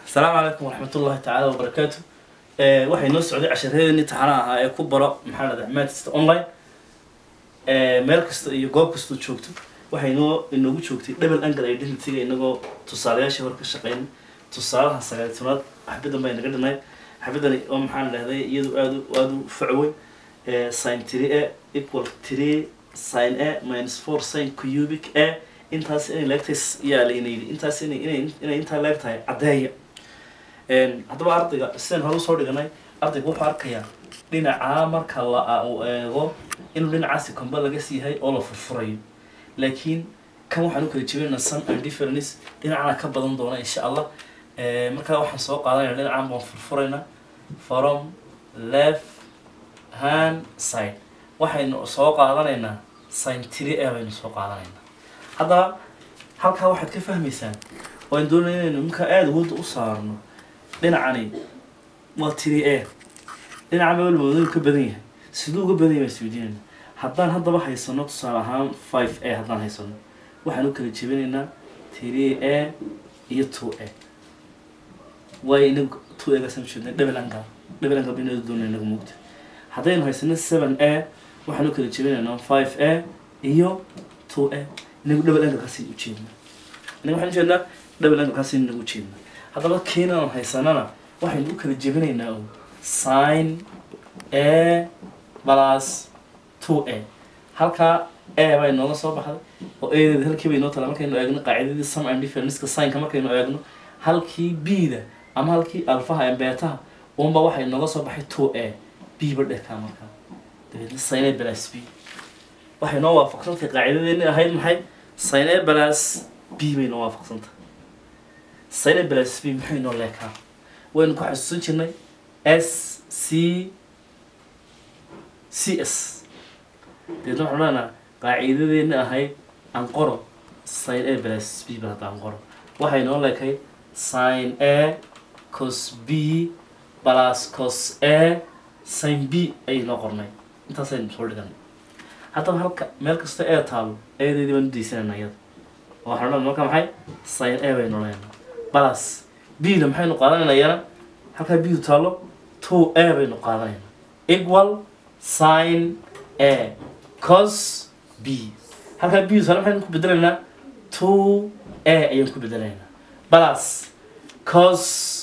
asalaamu calaykum waraxmatullahi tacaala wabarakaatu waxay noo socday cashareedii taxanaha ahaa ee ku baro maxaa la dhahdaa mathsta online meel kasta iyo goob kastoo joogto waxay noo inoogu joogtay double angle identityga inagoo tusaalayaashii hor ka shaqeyn tusaalaha sagaal tobnaad xabadan bay naga dhinayd xabadani oo maxaa la dhahday iyadu aad aada u facwey sin three a equal three sin a minus four sin cubic a intaas inay leegtahay yaa layna yidhi intaas inay inay inay intaa leeg tahay caddeeya haddaba ardayga sidaan hore usoo dhiganay ardayga wuxuu arkayaa dhinacaa marka la uu eego inuu dhinacaasi comba laga siiyahay oo la furfurayo laakiin kan waxaan u kala jebinayna sun and difference dhinacana ka badan doona insha allah markaa waxaan soo qaadanayna dhinacaan baan furfuraynaa from left hand side waxaynu soo qaadanaynaa sin three a baynu soo qaadanaynaa haddaba halkaa waxaad ka fahmaysaan waan doonaya inaynu markaa aada awoodda u saarno dhinacani waa three a dhinaca maalmoodu ka badan yahay siduu uga badan yahay baan isweydiinayna haddaan haddaba haysano tusaale ahaan five a haddaan haysano waxaan u kala jebinaynaa three a iyo two a waayo inagu two a gaasaan ujeednay double angle double angle baynu doonaya inagu moogta haddaynu haysano seven a waxaan u kala jebinaynaa five a iyo two a inagu double angle kaasi ujeedna inaga waxaan ujeednaa double angle kaasi inagu ujeedna haddaba keenaan haysanana waxaynu u kala jebinaynaa oo sin a plus two a halkaa a bay nooga soo baxday oo adeeda halkii bay noo tala markaynu eegno qaacidadii sum and differenceka sinka markaynu eegno halkii b-da ama halkii alfaha ee beetaha unba waxay nooga soo baxay two a b ba dhehkaa markaa dabeedna sin a plus b waxay noo waafaqsantay qaacidadeeni ahayd maxay sin a plus b bay noo waafaqsantay sin a plus b maxay noo leekaa waynu ku xasuusan jirnay s c c s deedna waxaan leenaha qaacidadeeni ahayd anqoro sin a plus b ba hadda anqoro waxay noo leekay sin a cos b plus cos a sin b ayay noo qornay intaasaynu soo dhiganay haddaba halka meel kasta ee taalo eedeedii baan u daysanayna iyada oo waxaan leenaha marka maxay sin a baynu leenaha plus b da maxaynu qaadanayna iyana halkaa b du taalo two a baynu qaadanayna equal sin a cos b halkaa b du taalo maxaynu ku bedelaynaa two a ayaan ku bedelaynaa plus cos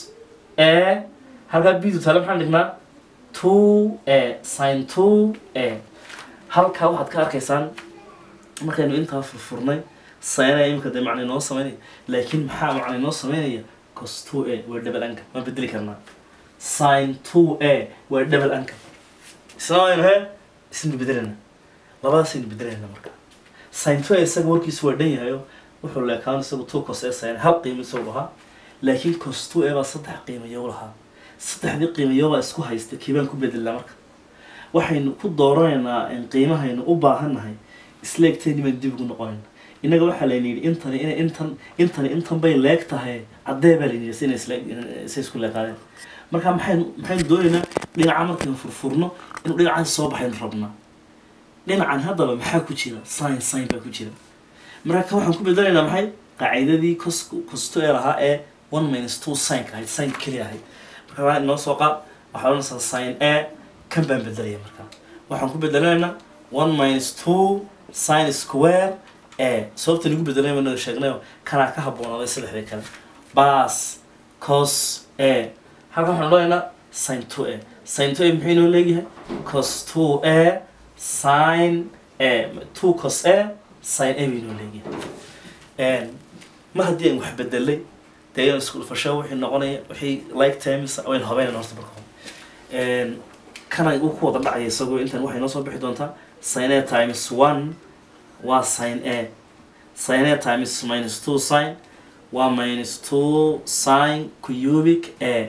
a halkaa b du taalo maxaan dhignaa two a sin two a halkaa waxaad ka arkaysaan markaynu intaa furfurnay sinaya imika dee macna inoo sameynaya laakiin maxaa macna inoo sameynaya cos two a waa double anka waan bedeli karnaa sin two a waa double anka isna waynu he isna bedelana labadaasaynu bedelayna marka sin two a isaga warkiisu waa dhan yahayo wuxuu leekaan isagu two cos a sin hal qiimo isagu ahaa laakiin cos two a baa saddex qiimayo lahaa saddexdii qiimayo baa isku haysta kiibaan ku bedelnaa marka waxaynu ku dooranaynaa qiimahaynu u baahannahay isleegteeni baan dib ugu noqonayna innaga waxaa layna yidhi intani inay intan intani intan bay leeg tahay caddee baa layna yidhi inay isleeg say isku leeqaadeen marka maxaynu maxaynu doonaynaa dhinaca markaynu furfurno inuu dhinacaasi soo baxaynu rabnaa dhinacan haddaba maxaa ku jira sin sin baa ku jira marka kan waxaan ku bedelaynaa maxay qaacidadii cos costo ee lahaa ee one minus two sinka ahayd sin keliya ahayd marka waa inoo soo qaad waxaa odhanaysaa sin a kan baan bedelaya marka waxaan ku bedelaynaa one minus two sin square a sababta nagu bedelayba naga sheegnayo kanaa ka haboonaaday saddexdii kale bas cos a halkan waxaan odhanaynaa sin two a sin two a muxuu inoo leeyahay cos two a sin a two cos a sin a buu inoo leeyahay mar haddii aan wax bedelay dee ayaan isku dhufasho wixii noqonaya wixii like times waynu habeynayna horta marka hore kana uu ku wada dhacaya isagoo intan waxay noo soo bixi doontaa sin a times one waa sin a sin a times minus two sin waa minus two sin cubic a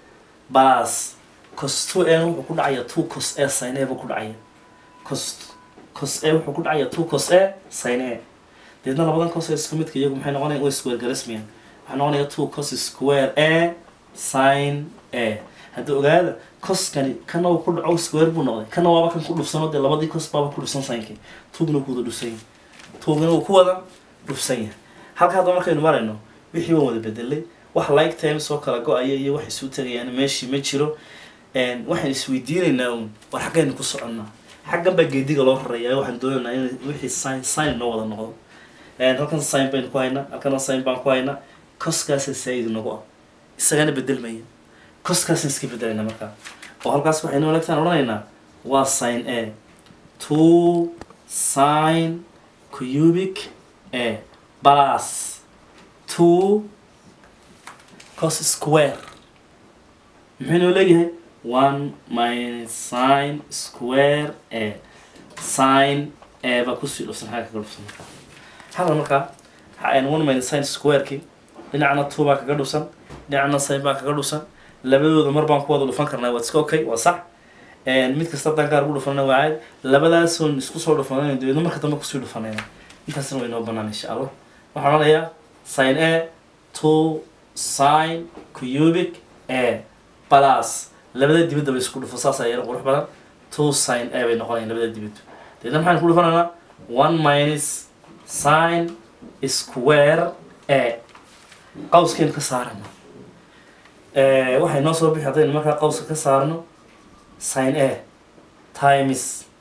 bas cos two a wuxuu ku dhacaya two cos a sin a buu ku dhacaya cos cos a wuxuu ku dhacaya two cos a sin a deedna labadan cos isku midka iyagu maxay noqonaya way square garismiyan waxaa noqonaya two cos square a sin a hadda ogaada coskani kana uu ku dhaco square buu noqday kana waaba kan ku dhufsano dee labadii cos baaba ku dhufsan sinkii tuugna ku wada dhufsan yahay tuugna uu ku wada dhufsan yahay halka hadda markaynu marayno wixii waan wada bedelay wax like times oo kala go-aya iyo wax isu tagayaan meeshii ma jiro Een, waxaan isweydiinaynaa un war xaggaynu ku soconnaa xaggan baa geediga loo raraya waxaan doonaynaa in wixii sign sign noo wada noqdo Een, halkan sign baynu ku haynaa halkana sign baan ku haynaa koskaasa saa-id nagu ah isagana bedelmaya koskaasaan iska bedelayna markaa oo halkaas waxaynu elegtaan odhanaynaa waa sin a two sin cubic a plus two cos square muxuu noo leeyahay one minus sin square a sin a baa kusii dhufsan xagga kaga dhufsan markaa halka markaa waxaan one minus sin square-kii dhinacna two baa kaga dhufsan dhinacna sin baa kaga dhufsan labadooda mar baan ku wada dhufan karnaa waa iska okay waa sax Een, mid kasta haddaan gaar ugu dhufanana waa caadi labadaasoon isku soo dhufanayna dabeedna marka dambe kusii dhufanayna intaasna way noo banaan insha allah waxaan odhanayaa sin a two sin cubic a plus labada dibadda bay isku dhufo saas ayaa qurux badan two sin a bay noqonayaan labada dibaddu dabeedna maxaan ku dhufanaynaa one minus sin square a qawskeen ka saarana Eh, waxay noo soo bixi haddaynu markaa qawska ka saarno sin a times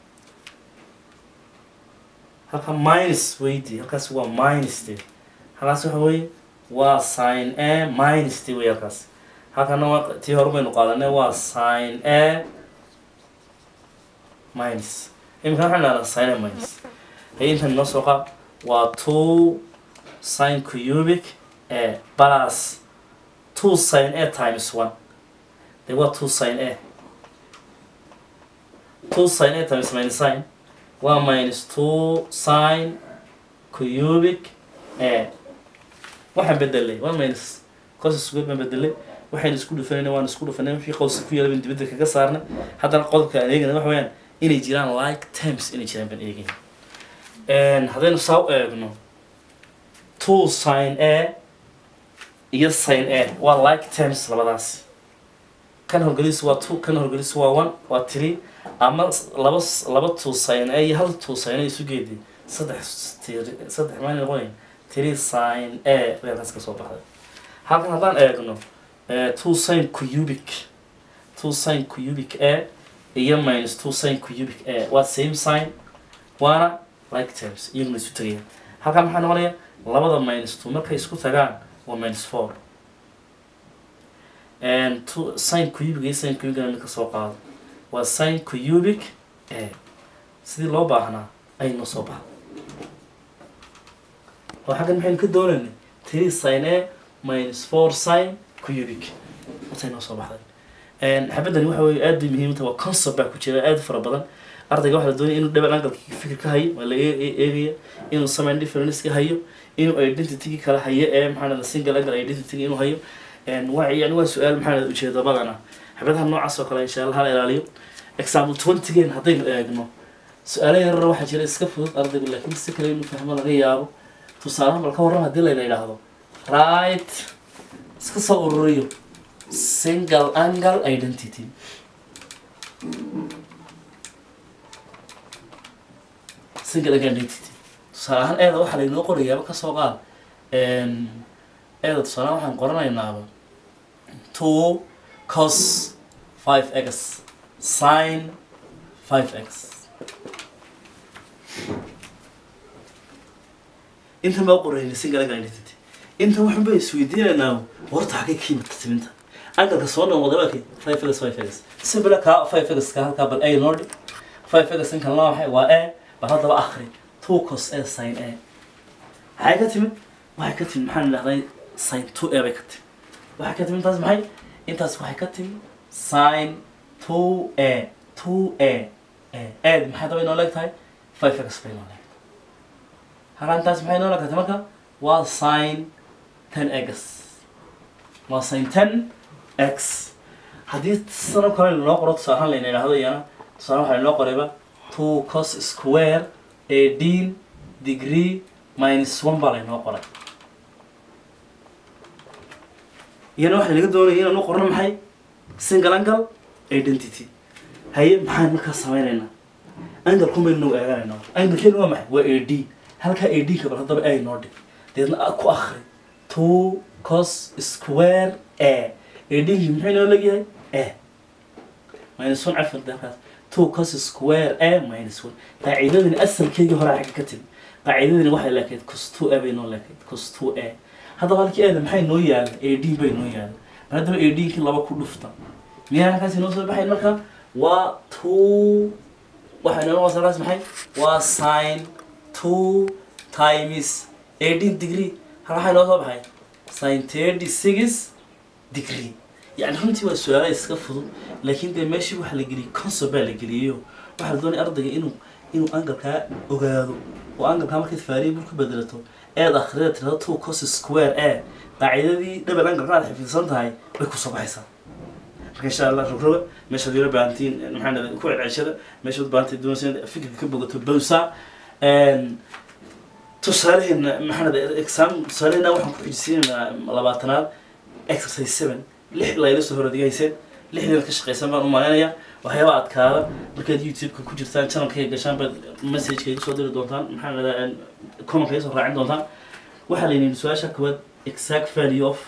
halka minus weydi halkaas waa minus de halkaas waxa weeye waa sin a minus de wey halkaas halkana waa tii hore baynu qaadanay waa sin a minus imika waxaan dhahdaa sin a minus hay intan noo soo qaad waa two sin cubic a plus two sin a times one de waa two sin a two sin a times minus sin waa minus two sin cubic a waxaan bedelay one minus cos square baan bedelay waxaynu isku dhufanayna waan isku dhufanay wixii qowska ku yaala baan dibadda kaga saarnay haddana qodobka aan eegana waxa weeyaan inay jiraan like terms inay jiraan baan eegayna Een, haddaynu saa u eegno two sin a iyo sin a waa like terms labadaasi kan horgelis waa two kan horgelis waa one waa three ama s- laba s- laba two sin a iyo hal two sin a isu geedi saddex tiri- saddex maan noqonayn three sin a bay halkaas ka soo baxday halkan haddaan eegno eh, two sin cubic two sin cubic a iyo minus two sin cubic a waa same sign waana like terms iyaguna isu tagayaan halkan maxaa noqonaya labada minus two markay isku tagaan waa minus four and two sin cubic iyo sin cubic mid ka soo qaado waa sin cubic a sidii loo baahnaa ayay noo soo baxday oo xaggan maxaynu ka doonaynay three sin a minus four sin cubic intay noo soo baxday Een, xabadani waxa weeye aad bay muhiim u tahay waa concept baa ku jira aad u fara badan ardayga waxaa la doonaya inuu double angle fikir ka hayo waa la ee- ee- eegaya inuu samayn difference ka hayo inuu identity kala hayo ee maxaa dhahda single angle identity inuu hayo Een, waa yani waa su-aal maxaa dhahda ujeeda badana xabadaha noocaas oo kale insha allah hala ilaaliyo example twenty-geen haddaynu eegno su-aalo yarar waxaa jira iska fudud ardaygu laakiin si kale inuu fahmo laga yaabo tusaalahan bal ka warram haddii layna yidhaahdo right iska soo ururiyo single angle identity single angle identity tusaale ahaan eeda waxaa laynoo qorayaaba kasoo qaad Een, eeda tusaale ahaan waxaan qoranaynaaba two cos five x sin five x intan baa qorayna single angle identity intan waxaan ba isweydiinaynaa horta xagee ka yimid timinta angalka soo dhan wada waakay five figures five figures simple ka five figures ka halkaa bal a noo dhig five figures in kalena waxay waa a bal haddaba akhri two cos a sin a maxay ka timid waxay ka timid maxaan idhahday sin two a bay ka timid waxay ka timid intaas maxay intaas waxay ka timid sin two a two a a a maxay daba inoo leeg tahay five figures bay inoo leeg halkaa intaas maxay inoo leeg tahay marka waa sin ten x waa sin ten x haddii sano kale loo qoro tusaale ahaan layna idhaahdo iyana tusaale waxaa loo qorayba two cos square eighteen degree minus one baa laynoo qoray iyana waxaa laga doonaya inaan u qorno maxay single angle identity haye maxaan markaa sameynaynaa angle kun baynu nagu eeganaynaa angle waa maxay waa a d halkaa a d ka bal haddaba ay noo dhig deedna a- ku akri two cos square a adhigii muxuu inoo leegyahay a minus one cafar dalkaas two cos square a minus one qaacidadani asalkeygii hore xagga ka timi qaacidadani waxay leekayd cos two a bay noo leekayd cos two a haddaba halkii aada maxay noo yaala a d bay noo yaala mar haddaba a d kii laba ku dhufta miyaa halkaas inoo soo baxayn marka waa two waxay inoo noqonaysaa halkaas maxay waa sin two times eighteen degree hal waxaa inoo soo baxay sin thirty six degree يعني runtii waa su-aala iska fudud laakiin dee meeshii waxa la geliyey concept baa la geliyeyo waxaa la doonaya ardayga inuu inuu angalkaa ogaado oo angalkaa markaad variable ku bedelato eed akhrida tirada two cos square a qaacidadii double angalka aad xifidsan tahay way kusoo baxaysaa marka insha allah rogroga meeshaad yaro baahantiin maxaa dhahday ku celceshada meeshaad baahantiin doonaysa inaad fikirka ka bogato bowsa tusaaleheena maxaa dhahday exam tusaaleheena waxaan ku xijisiinaynaa labaatanaad exercise seven lix layla soo horodigayseen lixdan ka shaqaysan baan u malaynayaa waxyaaba adkaada markaad youtube-ka ku jirtaan channelkayga gashaan baad messageka igu soo diri doontaan maxaa dhahdaa commentka iga soo raacin doontaan waxaa la yidhi su-aasha koowaad exact value of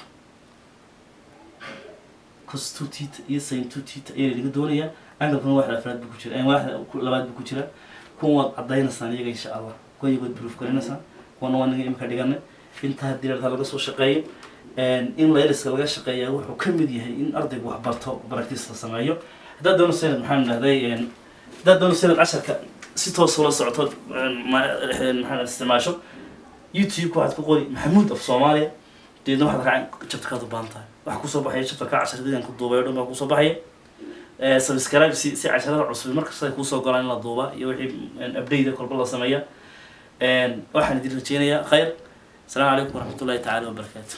cos two tita iyo sin two tita ayaa laga doonayaa angalkuna waaxda afraad buu ku jira waaxda labaad buu ku jira kuwan waad cadaynaysaan iyaga insha allah kuwan iyagood proof garinaysaan kuwana waa naga imika dhiganay intaa haddii lartaa laga soo shaqeeyo in layliska laga shaqeeyaa wuxuu ka mid yahay in ardaygu wax barto practice la sameeyo haddaad doono sanad maxaan dhahday haddaad doono sanad casharka si toos ula socoto maxaan isticmaasho youtube-ka waxaad ku qori maxamuud af soomaaliya deedna waxaad raacin chapterkaad u baahan tahay waxa kusoo baxaya chapterka casharadii ku duubay o dhan baa kusoo baxaya subscribe si si casharada cusub markasta ay kuusoo golaan in la duuba iyo wixii update kolba la sameeya waxaan idin rajeynayaa khayr السلام عليكم ورحمة الله تعالى وبركاته